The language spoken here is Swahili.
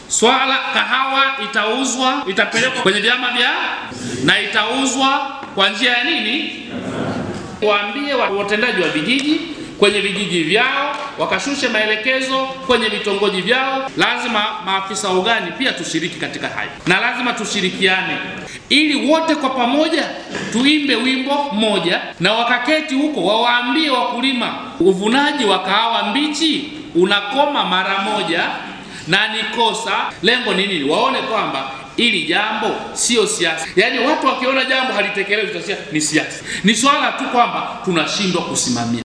Swala kahawa itauzwa, itapelekwa kwenye vyama vya na itauzwa kwa njia ya nini? Waambie watendaji wa vijiji kwenye vijiji vyao wakashushe maelekezo kwenye vitongoji vyao. Lazima maafisa wa ugani pia tushiriki katika hayo, na lazima tushirikiane ili wote kwa pamoja tuimbe wimbo mmoja, na wakaketi huko wawaambie wakulima, uvunaji wa kahawa mbichi unakoma mara moja na ni kosa. Lengo ni nini? Waone kwamba ili jambo sio siasa. Yaani watu wakiona jambo halitekelezwi, ni siasa. Ni swala tu kwamba tunashindwa kusimamia.